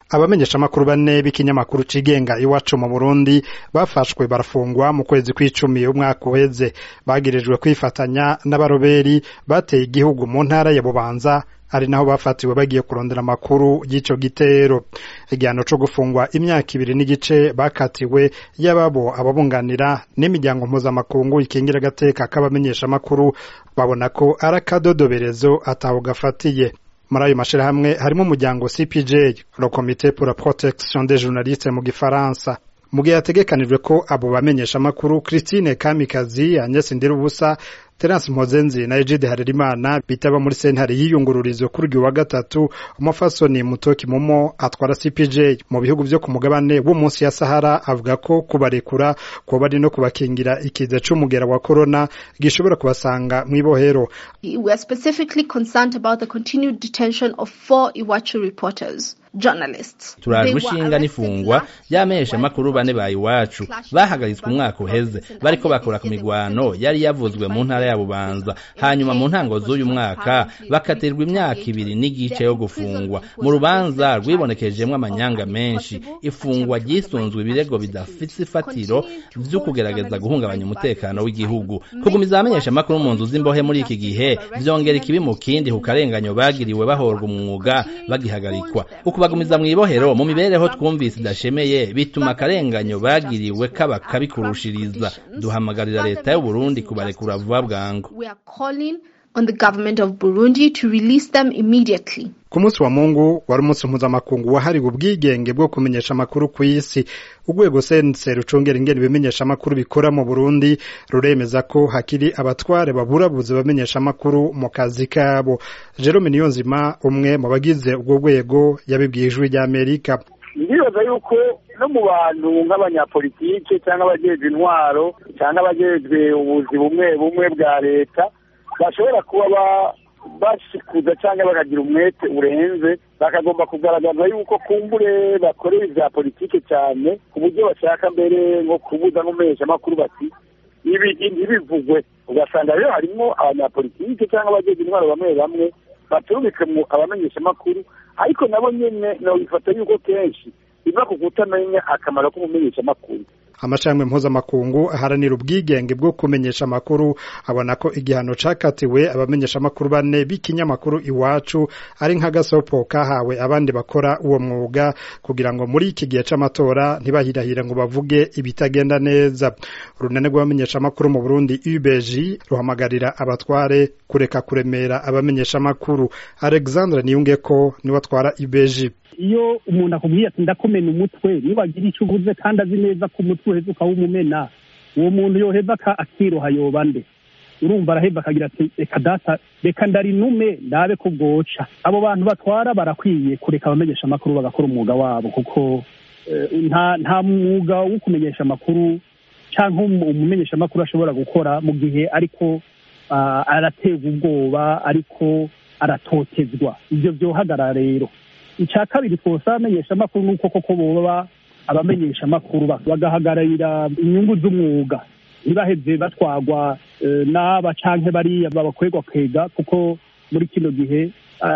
abamenyeshamakuru bane b'ikinyamakuru cigenga iwacu mu burundi bafashwe barafungwa mu kwezi kw'icumi umwaka uheze bagirijwe kwifatanya n'abaroberi bateye igihugu mu ntara ya bubanza ari naho bafatiwe bagiye kurondera amakuru y'ico gitero igihano co gufungwa imyaka ibiri n'igice bakatiwe y'ababo ababunganira n'imiryango mpuzamakungu ikingira agateka k'abamenyeshamakuru babona ko ari akadodoberezo ataho gafatiye muri ayo mashirahamwe harimo umuryango CPJ le comité pour la protection des journalistes mu gifaransa mu gihe hategekanijwe ko abo bamenyeshamakuru Christine Kamikazi Agnes Ndirubusa Terence Mpozenzi na Egide Harerimana bitaba muri sentare y'iyungururizo kuri uyu wa gatatu umufasoni Mutoki Momo atwara CPJ mu bihugu vyo ku mugabane wo munsi ya Sahara avuga ko kubarekura ko bari no kubakingira ikiza c'umugera wa corona gishobora kubasanga mw'ibohero We are specifically concerned about the continued detention of four Iwachu reporters. journalists turajwe ishinga n'ifungwa ry'amesha makuru bane ba iwacu bahagaritswe umwaka uheze bariko bakora ku migwano yari yavuzwe mu ntara ya bubanza hanyuma mu ntango z'uyu mwaka bakatirwa imyaka ibiri n'igice yo gufungwa mu rubanza rwibonekejemwo amanyanga menshi ifungwa ryisunzwe ibirego bidafise ifatiro vyo kugerageza guhungabanya umutekano w'igihugu kugumiza abamenyesha makuru mu nzu z'imbohe muri iki gihe vyongera ikibi mu kindi ku karenganyo bagiriwe bahorwa umwuga bagihagarikwa kubagumiza mw'ibohero mu mibereho twumvise idashemeye bituma akarenganyo bagiriwe kaba kabikurushiriza duhamagarira leta y'u Burundi kubarekura vuba bwangu on the government of Burundi to release them immediately. ku munsi wa mungu wari umunsi mpuzamakungu wahariwe ubwigenge bwo kumenyesha amakuru ku isi urwego sense rucungera ingene ibimenyesha amakuru bikora mu burundi ruremeza ko hakiri abatware baburabuze bamenyesha amakuru mu kazi kabo jerome niyonzima umwe mu bagize ubwo rwego yabibwiye ijwi ry'amerika ndibaza yuko no mu bantu nk'abanyapolitike cyangwa abajejwe intwaro cyangwa abajejwe ubuzi bumwe bumwe bwa leta bashobora kuba bashikuza cyangwa bakagira umwete urenze bakagomba kugaragaza yuko kumbure bakorera ibya politike cyane ku buryo bashaka mbere nko kubuza n'umumenyeshamakuru bati ibi ntibivugwe ugasanga rero harimo abanyapolitike cyangwa abajeje intwaro bamwe bamwe baturubika mu abamenyeshamakuru ariko nabo nyene nobifata yuko kenshi biva ku kutamenya akamaro k'umumenyeshamakuru amashami mpuzamakungu aharanira ubwigenge bwo kumenyesha amakuru abona ko igihano cakatiwe abamenyesha amakuru bane b'ikinyamakuru iwacu ari nk'agasopo kahawe abandi bakora uwo mwuga kugira ngo muri iki gihe c'amatora ntibahirahire ngo bavuge ibitagenda neza urunane rw'abamenyesha amakuru mu Burundi UBG ruhamagarira abatware kureka kuremera abamenyesha amakuru Alexandre Niyungeko niwe atwara UBG iyo umuntu akubwiye ati ndakomena umutwe niwagira icyo uvuze kandi azi neza ko umutwe uheze ukawumumena uwo muntu yoheva akiroha yoba nde urumva araheva akagira ati reka data reka ndarinume ndabe ko bwoca abo bantu batwara barakwiye kureka abamenyesha amakuru bagakora umwuga wabo kuko nta nta mwuga wo kumenyesha amakuru cyangwa umumenyesha amakuru ashobora gukora mu gihe ariko araterwa ubwoba ariko aratotezwa ibyo byohagara rero icya kabiri twose abamenyesha amakuru ni uko koko boba abamenyesha amakuru bagahagararira inyungu z'umwuga ntibaheze batwagwa n'aba canke bariya babakwegwa kwega kuko muri kino gihe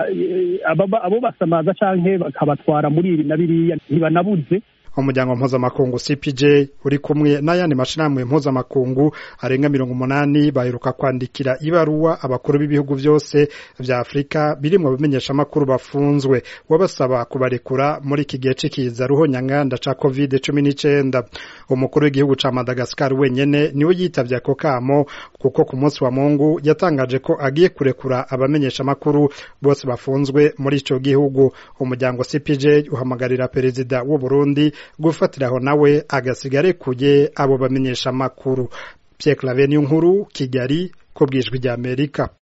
abo basamaza canke bakabatwara muri ibi na biriya ntibanabuze umuryango mpuzamakungu CPJ uri kumwe n'ayandi mashirahamwe mpuzamakungu arenga mirongo umunani baheruka kwandikira ibaruwa abakuru b'ibihugu vyose vya Afrika birimwo abamenyesha amakuru bafunzwe wabasaba kubarekura muri iki gihe c'ikiza ruhonyanganda ca covid cumi n'icenda umukuru w'igihugu ca Madagascar wenyene niwe yitavye ako kamo kuko ku munsi wa Mungu yatangaje ko agiye kurekura abamenyesha amakuru bose bafunzwe muri ico gihugu umuryango CPJ uhamagarira perezida w'u Burundi gufatiraho nawe agasigare kuye abo bamenyesha amakuru Pierre Claver nkuru Kigali ko bwijwi rya Amerika